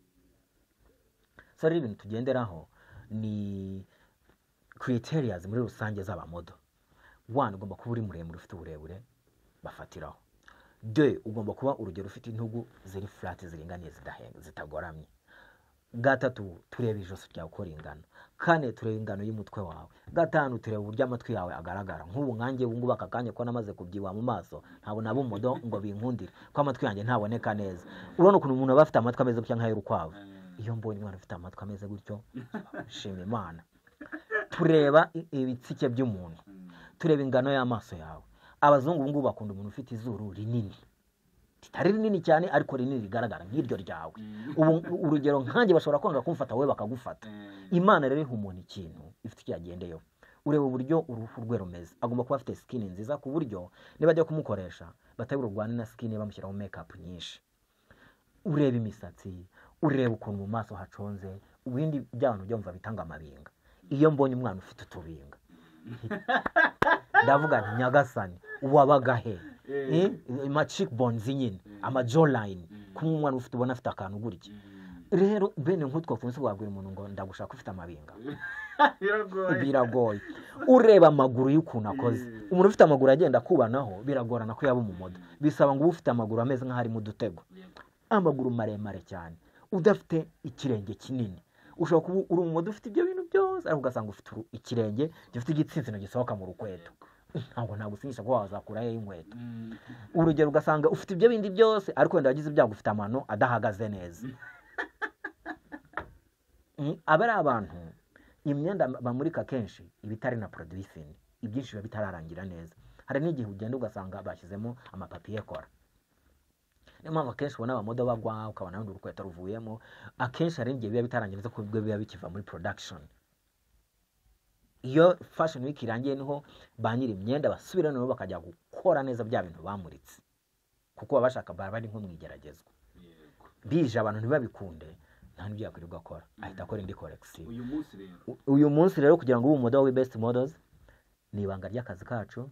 so rero ibintu tugenderaho ni criterias muri rusange z'abamodo wana ugomba kuba uri muremure ufite uburebure bafatiraho de ugomba kuba urugero ufite intugu ziri furati ziringaniye zidahenga zitagoramye gatatu tureba ijosi ryawe uko ringana kane tureba ingano y'umutwe wawe gatanu tureba uburyo amatwi yawe agaragara nk'ubu nkanjye ubu ngubu aka kanya ko namaze kubyibuha mu maso ntabona ab'umudo ngo binkundire ko amatwi yanjye ntaboneka neza urabona ukuntu umuntu aba afite amatwi ameze gutya nk'ay'urukwavu Eh, iyo mbonye umwana ufite amatwi ameze gutyo nshima imana tureba i- ibitsike by'umuntu mm. tureba ingano y'amaso yawe abazungu ubu ngubu bakunda umuntu ufite izuru rinini ritari rinini cyane ariko rinini rigaragara nk'iryo ryawe Mm. ubu urugero nkanjye bashobora kwanga kumfata wowe bakagufata Eh, imana rero iha umuntu ikintu ifite icyo yagendeyeho ureba uburyo uruhu rwe rumeze agomba kuba afite sikini nziza ku buryo niba ajya kumukoresha batari burwane na sikini bamushyiraho mekapu nyinshi ureba imisatsi ureba ukuntu mu maso haconze ibindi by'abantu byumva bitanga amabinga iyo mbonye umwana ufite utubinga ndavuga nti nyagasani wabaga he Eh. ama cheekbones nyine ama jawline kumwe umwana ufite ubona afite akantu gutya Mm. rero bene nk'utwo funsi wabwira umuntu ngo ndagushaka ufite amabinga biragoye biragoye ureba amaguru y'ukuntu akoze Mm. umuntu ufite amaguru agenda akubanaho biragorana ko yaba umumodo bisaba ngo ube ufite amaguru ameze nk'aho ari mu dutego Yego. amaguru maremare cyane udafite ikirenge kinini ushobora kuba uri umumodo ufite ibyo bintu byose ariko ugasanga ufite uru- ikirenge gifite igitsinsino gisohoka mu rukweto ntabwo nagusindisha kuba wazakurayo inkweto Mm. urugero ugasanga ufite ibyo bindi byose ariko wenda wagize ibyago ufite amano adahagaze neza Mm, aba ari abantu imyenda bamurika kenshi iba itari na producing ibyinshi biba bitararangira neza hari n'igihe ugenda ugasanga bashyizemo amapapiye kora niyo mpamvu akenshi ubona abamodo bagwa ukabona wenda urukweto ruvuyemo akenshi hari n'igihe biba bitarangira neza kuko biba bikiva muri production iyo fashion week irangiye niho ba nyiri imyenda basubira nabo bakajya gukora neza bya bintu bamuritse kuko baba bashaka baba bari nko mu igeragezwa yego bije abantu ntibabikunde nta n'ibyo yakwirirwa akora ahita akora indi collection uyu munsi rero U- uyu munsi rero kugira ngo ube umudodo wa best models ni ibanga ry'akazi kacu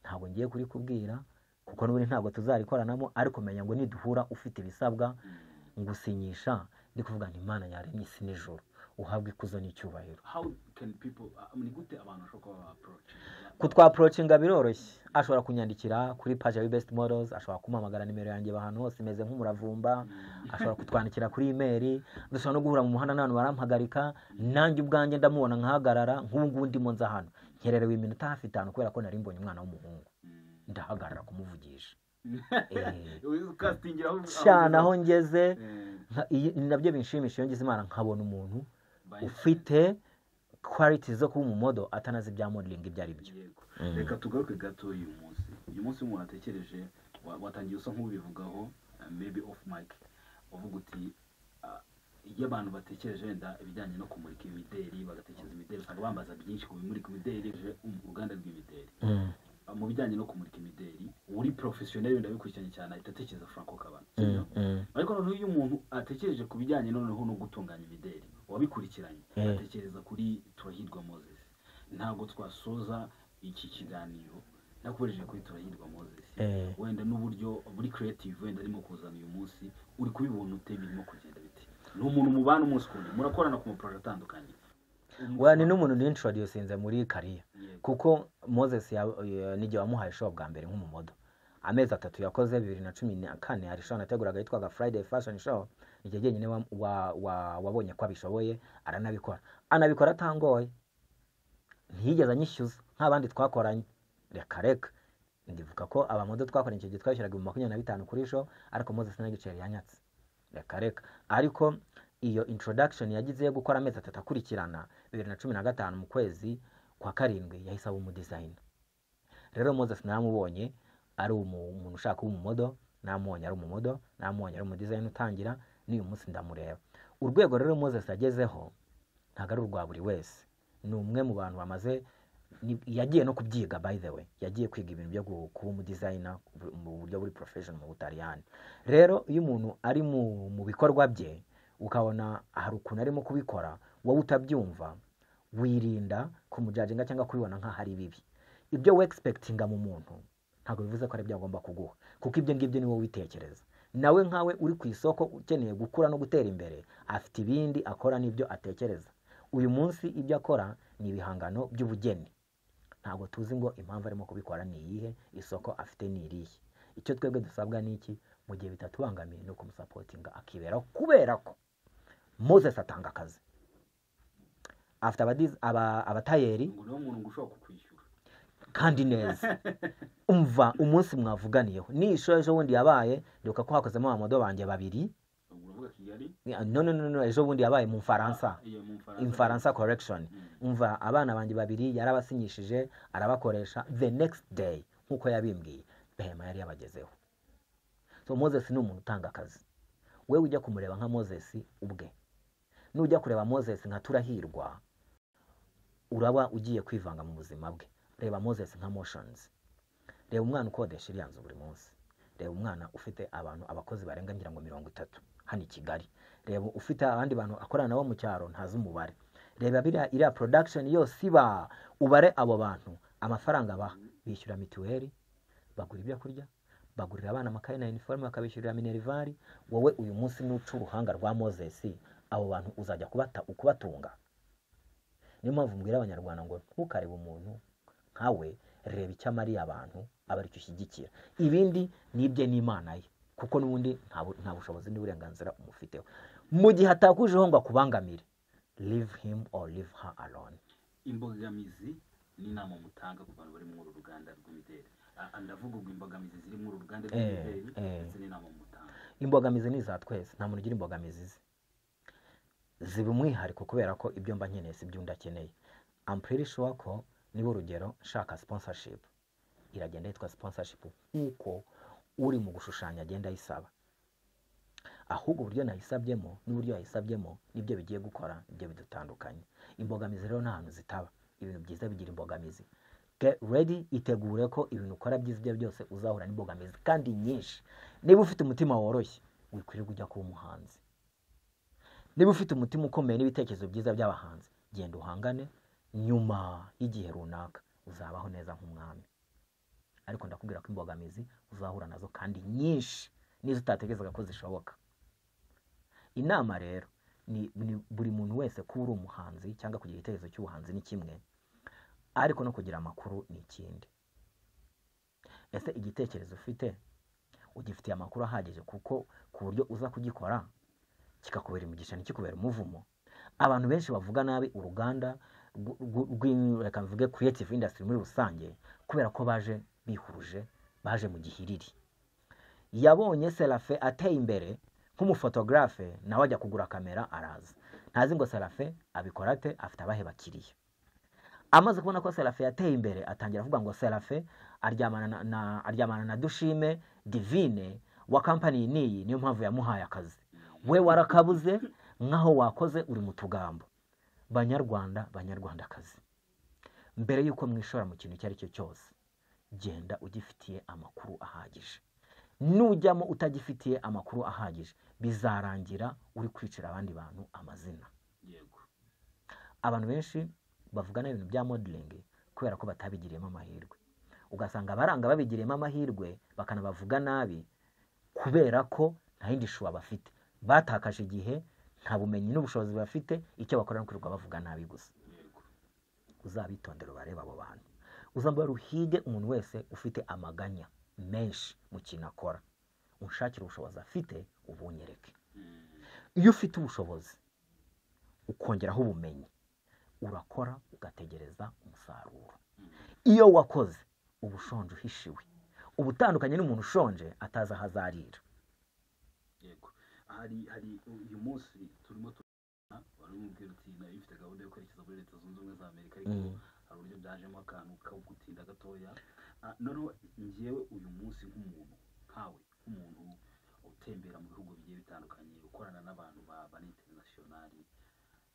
ntabwo ngiye kurikubwira kuko n'ubundi ntabwo tuzarikoranamo ariko menya ngo niduhura ufite ibisabwa Mm. ngusinyisha ndi kuvuga ngo imana yaremye isi n'ijoro uhabwe ikuzo n'icyubahiro how can people ah, ni gute abantu bashobora kuba ba approach kutwaporocinga biroroshye ashobora kunyandikira kuri paji ya best models ashobora kumpamagara nimero yanjye aba ahantu hose imeze nk'umuravumba ashobora kutwandikira kuri imeri dushobora no guhura mu muhanda n'abantu barampagarika nanjye ubwanjye ndamubona nkahagarara nk'ubu ngubu ndimo nza hano nkererewe iminota hafi itanu kubera ko nari mbonye umwana w'umuhungu ndahagarara kumuvugisha Eh, cyane aho ngeze nka- iyi- ni nabyo binshimisha iyo ngize imana nkabona umuntu ufite quality zo kuba umumodo atanazi ibya modeling ibyo ari byo yego Mm. reka tugaruke gato uyu munsi uyu munsi umuntu watekereje wa- watangiye usa nk'ubivugaho uh, maybe off mic uvuga uti uh, iyo abantu batekereje wenda ibijyanye no kumurika imideri bagatekereza imideri usanga bambaza byinshi ku bimurika imideri je, um, uruganda rw'imideri Mm. Uh, mu bijyanye no kumurika imideri uri professionel ndabikurikiranye cyane ahita atekereza Franco Kabana Mm, mm. ariko noneho iyo umuntu atekereje ku bijyanye noneho no gutunganya imideri wabikurikiranye Mm. atekereza kuri turahirwa moses ntabwo twasoza iki kiganiro nakubereye kuri turahirwa moses Eh. wenda n'uburyo buri creative wenda arimo kuzana uyu munsi uri kubibona ute birimo kugenda bite ni umuntu mubana umunsi ku wundi murakorana ku maproje atandukanye Well, ni n'umuntu nintroducinze muri kariya Yego. kuko moses ya- ya- n'igihe wamuhaye show bwa mbere nk'umumodo amezi atatu yakoze bibiri na cumi na kane hari show nateguraga yitwaga friday fashion show igihe jyenyine wa- wa- wa- wabonye ko abishoboye aranabikora anabikora atangoye ntiyigeze anyishyuza nk'abandi twakoranye reka reka ndivuga ko abamodo twakoranye icyo gihe twayishyuraga ibihumbi makumyabiri na bitanu kuri show ariko moses n'agiceri yanyatse reka reka ariko iyo introduction yagize yo gukora amezi atatu akurikirana bibiri na cumi na gatanu mu kwezi kwa karindwi yahise aba umudizayina rero moses namubonye ari umu- umuntu ushaka kuba umumodo namubonye ari umumodo namubonye ari umudizayina utangira n'uyu munsi ndamureba urwego rero moses agezeho ntabwo ari urwa buri wese ni umwe mu bantu bamaze ni- yagiye no kubyiga by the way yagiye kwiga ibintu byo gu- kuba umudizayina bu- mu buryo buri profession mu butaliyani rero iyo umuntu ari mu, mu bikorwa bye ukabona hari ukuntu arimo kubikora wowe utabyumva wirinda kumujajinga cyangwa kubibona nk'aho ari bibi ibyo wexpectinga mu muntu ntabwo bivuze ko ari byo agomba kuguha kuko ibyo ngibyo ni wowe ubitekereza nawe nkawe uri ku isoko ukeneye gukura no gutera imbere afite ibindi akora n'ibyo atekereza uyu munsi ibyo akora ni ibihangano by'ubugeni ntabwo tuzi ngo impamvu arimo kubikora ni iyihe isoko afite ni irihe icyo twebwe dusabwa ni iki mu gihe bitatubangamiye ni ukumusapotinga akiberaho kubera ko moses atanga akazi afite abadiz- aba- abatayeri ngo niwo muntu ngo ushobora kukwishyura kandi neza umva umunsi mwavuganiyeho ni isho ejo bundi yabaye ndibuka ko hakozemo abamodo banjye babiri ubwo uravuga kigali none none ejo bundi yabaye mu Ah, bufaransa iyo mu Bufaransa. infaransa correction Mm. umva abana banjye babiri yarabasinyishije arabakoresha the next day nk'uko yabimbwiye behema yari yabagezeho so moses ni umuntu utanga akazi wewe ujya kumureba nka moses ubwe nujya kureba moses nka turahirwa uraba ugiye kwivanga mu buzima bwe reba moses nka motions reba umwana ukodesha iriya nzu buri munsi reba umwana ufite abantu abakozi barenga ngira ngo mirongo itatu hano i kigali reba ufite abandi bantu akorana nabo mu cyaro ntazi umubare reba biriya iriya production yose iba ubare abo bantu amafaranga baha bishyura mituweli bagura ibyo kurya bagurira abana amakaye na iniforume bakabishyurira minervari wowe uyu munsi nuca uruhanga rwa moses abo bantu uzajya kubata ukubatunga niyo mpamvu mbwira abanyarwanda ngo ntukarebe umuntu nkawe reba icyo amariye abantu aba aricyo ushyigikira ibindi ni ibye n'imana ye kuko n'ubundi nta bu- nta bushobozi n'uburenganzira umufiteho mu gihe atakujeho ngo akubangamire live him or live her alone imbogamizi n'inama mutanga ku bantu bari muri uru ruganda rw'imideli Ah, ndavuga ubwo imbogamizi ziri muri uru ruganda Eh, rw'imideli eh. ndetse n'inama mutanga imbogamizi ni iza twese nta muntu ugira imbogamizi ze ziba umwihariko kubera ko ibyo mba nkeneye si ibyo undi akeneye I'm pretty sure ko niba urugero nshaka sponsorship iragenda yitwa sponsorship nk'uko uri mu gushushanya agenda ayisaba ahubwo uburyo nayisabyemo n'uburyo yayisabyemo nibyo bigiye gukora nibyo bidutandukanye imbogamizi rero nta hantu zitaba ibintu byiza bigira imbogamizi get ready itegure ko ibintu ukora byiza ibyo byose uzahura n'imbogamizi kandi nyinshi niba ufite umutima woroshye wikwirirwa ujya kuba umuhanzi niba ufite umutima ukomeye n'ibitekerezo byiza by'abahanzi genda uhangane nyuma y'igihe runaka uzabaho neza nk'umwami ariko ndakubwira ko imbogamizi uzahura nazo kandi nyinshi n'izo utatekerezaga ko zishoboka inama rero ni ni buri muntu wese kuba uri umuhanzi cyangwa kugira igitekerezo cy'ubuhanzi ni kimwe ariko no kugira amakuru ni ikindi ese igitekerezo ufite ugifitiye amakuru ahagije kuko ku buryo uza kugikora kikakubera imigisha ntikikubera umuvumo abantu benshi bavuga nabi uruganda rw- rw- rw- reka mvuge creative industry muri rusange kubera ko baje bihuruje baje mu gihiriri yabonye serafe ateye imbere nk'umufotogarafe nawe ajya kugura kamera araza ntazi ngo serafe abikora ate afite abahe bakiriya amaze kubona ko serafe yateye imbere atangira avuga ngo serafe aryamana na, na, aryamana na dushime divine wa kampani n'iyi niyo mpamvu yamuhaye akazi we warakabuze nk'aho wakoze uri mu tugambo banyarwanda banyarwandakazi mbere y'uko mwishora mu kintu icyo ari cyo cyose genda ugifitiye amakuru ahagije nujyamo utagifitiye amakuru ahagije bizarangira uri kwicira abandi bantu amazina yego abantu benshi bavugana ibintu bya modelingi kubera ko batabigiriyemo amahirwe ugasanga abaranga babigiriyemo amahirwe bakanabavuga nabi kubera ko nta yindi shuwa bafite batakaje igihe nta bumenyi n'ubushobozi bafite icyo bakora ni ukwirirwa bavuga nabi gusa yego uzabitondere ubarebe abo bantu uzambara uhige umuntu wese ufite amaganya menshi mu kintu akora unshakire ubushobozi afite ubunyereke Mm, iyo ufite ubushobozi ukongeraho ubumenyi urakora ugategereza umusaruro iyo wakoze uba ushonje uhishiwe uba utandukanye n'umuntu ushonje atazi aho azarira yego hari hari uyu munsi turimo turabona wari umubwira uti nayo ifite gahunda yo kwerekeza muri leta zunze ubumwe za amerika ariko Mm. hari uburyo byajemo akantu ko gutinda gatoya Ah, noneho ngewe uyu munsi nk'umuntu nkawe nk'umuntu utembera mu bihugu bigiye bitandukanye ukorana n'abantu ba ba interinasiyonari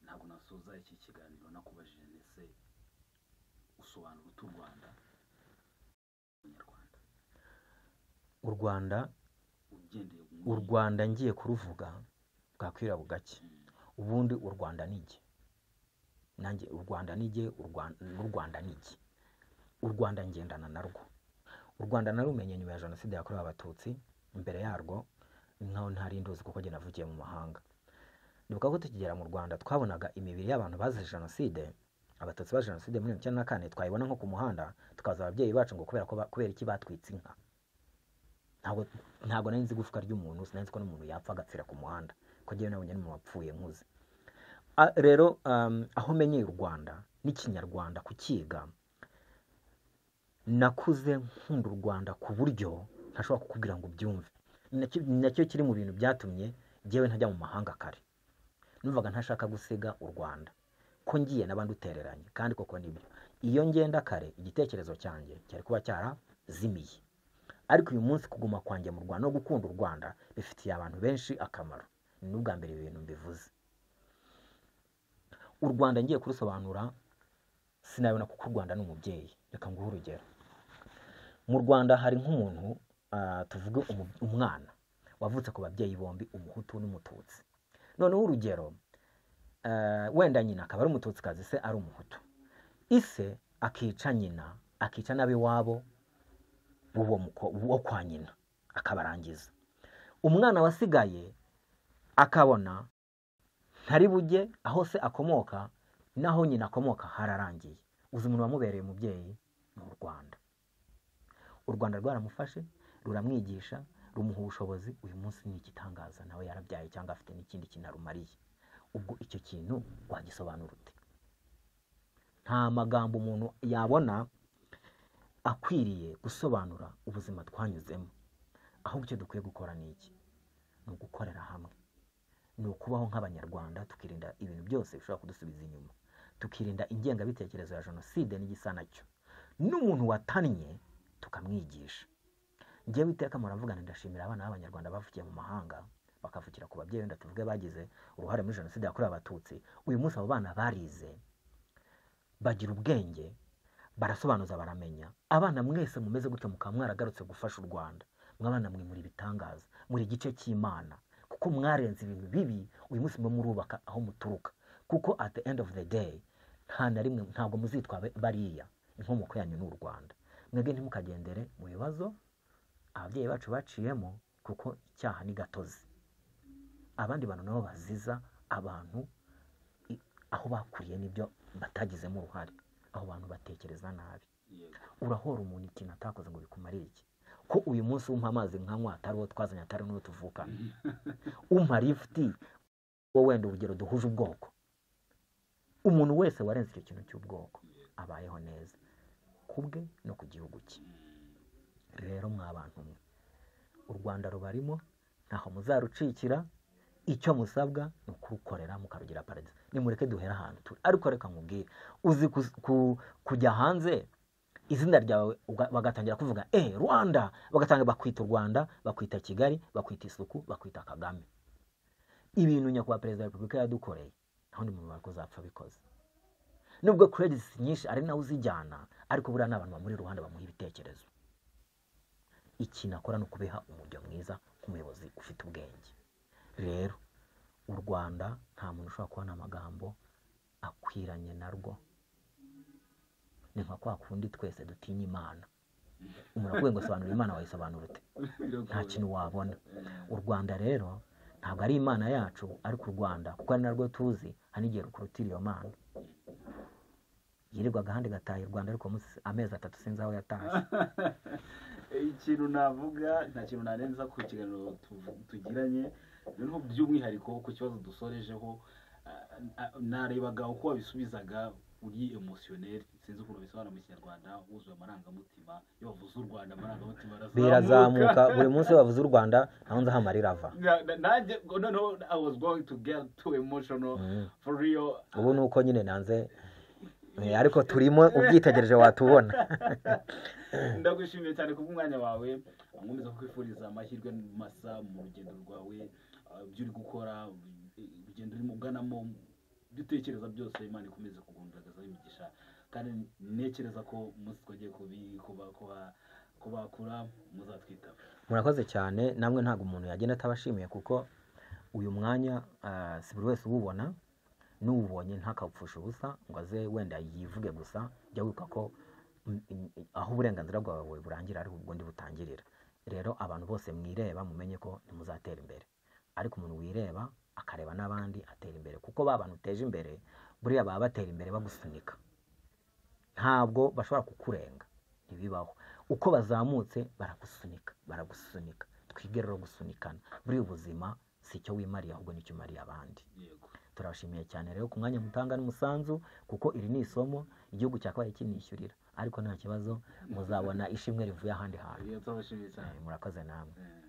ntabwo nasoza iki kiganiro nakubajije ndetse usobanura utu rwanda umunyarwanda u rwanda ugendeye ku u rwanda ngiye kuruvuga bwakwira bugake Mm, ubundi u rwanda nige nanjye u rwanda nige u Rwan- n'u rwanda nige u rwanda ngendana narwo u rwanda narumenye nyuma ya jenoside yakorewe abatutsi imbere yarwo nkaho ntari nduzi kuko jye navugiye mu mahanga nibuka ko tukigera mu rwanda twabonaga imibiri y'abantu bazize jenoside abatutsi ba jenoside muri mirongo icyenda na kane twayibona nko ku muhanda tukaza ababyeyi bacu ngo kubera ko ba- kubera iki batwitse inka ntabwo ntabwo nari nzi igufwa ry'umuntu sinari nzi ko n'umuntu yapfa agapfira ku muhanda ko njyewe nabonye n'umuntu wapfuye nkuze A- rero um, aho menyeye u rwanda n'ikinyarwanda kukiga nakuze nkunda u rwanda ku buryo ntashobora kukubwira ngo ubyumve Ni nacyo- ni nacyo kiri mu bintu byatumye njyewe ntajya mu mahanga kare numvaga ntashaka gusiga u rwanda ko ngiye n'abandi utereranye kandi koko nibyo iyo ngenda kare igitekerezo cyanjye cyari kuba cyarazimiye ariko uyu munsi kuguma kwanjye mu rwanda no gukunda u rwanda bifitiye abantu benshi akamaro ni n'ubwa mbere ibi bintu mbivuze u rwanda ngiye kurusobanura sinabona kuko u rwanda ni umubyeyi reka nguhe urugero mu rwanda hari nk'umuntu ah, tuvuge umu- umwana wavutse ku babyeyi bombi umuhutu n'umututsi noneho urugero ah, wenda nyina akaba ari umututsikazi se ari umuhutu ise akica nyina akica n'ab'iwabo w'uwo muko- wo kwa nyina akabarangiza umwana wasigaye akabona ntari bujye aho se akomoka n'aho nyina akomoka hararangiye uzi umuntu wamubereye umubyeyi ni u rwanda u rwanda rwaramufashe ruramwigisha rumuha ubushobozi uyu munsi ni igitangaza nawe yarabyaye cyangwa afite n'ikindi kintu arumariye ubwo icyo kintu wagisobanura ute nta magambo umuntu yabona akwiriye gusobanura ubuzima twanyuzemo ahubwo icyo dukwiye gukora ni iki ni ugukorera hamwe ni ukubaho nk'abanyarwanda tukirinda ibintu byose bishobora kudusubiza inyuma tukirinda ingengabitekerezo ya jenoside n'igisa nacyo n'umuntu watannye tukamwigisha njyewe iteka muravugana ndashimira abana b'abanyarwanda bavukiye mu mahanga bakavukira ku babyeyi wenda tuvuge bagize uruhare muri jenoside yakorewe abatutsi uyu munsi abo bana barize bagira ubwenge barasobanuza baramenya abana mwese mumeze gutyo mukaba mwaragarutse gufasha u rwanda mwabana mwe muri ibitangaza muri igice cy'imana kuko mwarenze ibintu bibi uyu munsi mwe murubaka aho muturuka kuko at the end of the day nta na rimwe ntabwo muzitwa bariya inkomoko yanyu ni u rwanda mwebwe ntimukagendere mu bibazo ababyeyi bacu baciyemo kuko icyaha ni gatozi abandi bantu nabo baziza abantu i- aho bakuriye n'ibyo batagizemo uruhare aho bantu batekereza nabi urahora umuntu ikintu atakoze ngo bikumare iki ko uyu munsi umpa amazi nkanywa atari uwo twazanye atari n'uwo tuvukana umpa lifuti wowe wenda urugero duhuje ubwoko umuntu wese warenze icyo kintu cy'ubwoko abayeho neza ku bwe no ku gihugu cye rero mwa bantu mwe u rwanda rubarimo ntaho muzarucikira icyo musabwa ni ukurukorera mukarugira paradizo nimureke duhere ahantu turi ariko reka nkubwire uzi ku- ku- kujya hanze izina ryawe uga- bagatangira kuvuga eh rwanda bagatanga bakwita u rwanda bakwita kigali bakwita isuku bakwita kagame ibintu nyakubahwa perezida wa repubulika yadukoreye nta wundi muntu wakuzapfa bikoze nubwo credits nyinshi ari nawe uzijyana ariko buriya ni abantu bamuri iruhande bamuha ibitekerezo ikintu akora ni ukubiha umujyo mwiza nk'umuyobozi ufite ubwenge rero u rwanda nta muntu ushobora kubona amagambo akwiranye narwo ni nka kwa kundi twese dutinya imana umuntu akuye ngo sobanura imana wayisobanura ute nta biragoye kintu wabona u rwanda rero ntabwo ari imana yacu ariko u rwanda kuko ari narwo tuzi hari n'igihe rukurutira iyo mana yirirwa agahandi gataha i rwanda ariko munsi- amezi atatu sinzi aho yatashye ikintu navuga nta kintu narenza ku kiganiro tu- tugiranye rero by'umwihariko ku kibazo dusorejeho ah, ah, narebaga uko wabisubizaga uri emosiyoneri sinzi ukuntu bisobanura mu kinyarwanda wuzuye amarangamutima iyo bavuze u rwanda amarangamutima birazamuka buri munsi iyo bavuze u rwanda naho nzi aho amarira ava Na- na- nanjye noneho i was going to get too emotional Mm. for real ubu ni uko nyine nanze Eh, ariko turimo ubyitegereje watubona ndagushimiye cyane ku bw'umwanya wawe nkomeza kukwifuriza amahirwe masa mu rugendo rwawe ah, ibyo uri gukora urugendo urimo uganamo ibyo utekereza byose imana ikomeze kugundagizaho imigisha kandi ntekereza ko umunsi twagiye kubi- kuba- kuba- kubakura muzatwitaba murakoze cyane namwe ntabwo umuntu yagenda atabashimiye kuko uyu mwanya ah, si buri wese uwubona n'uwubonye ntakawupfusha ubusa ngo aze wenda yivuge gusa jya wibuka ko mm, mm, aho uburenganzira bwawe burangira ariho ubundi butangirira rero abantu bose mwireba mumenye ko ntimuzatera imbere ariko umuntu wireba akareba n'abandi atera imbere kuko ba bantu uteje imbere buriya baba batera imbere bagusunika ntabwo bashobora kukurenga ntibibaho uko bazamutse baragusunika baragusunika twige rero gusunikana buriya ubuzima si icyo wimariye ahubwo nicyo umariye abandi yego turabashimiye cyane rero ku mwanya mutanga n'umusanzu kuko iri ni isomo igihugu cyakabaye kinishyurira ariko nta kibazo muzabona ishimwe rivuye ahandi hantu Iyo turabashimiye cyane Eh, murakoze namwe Eh.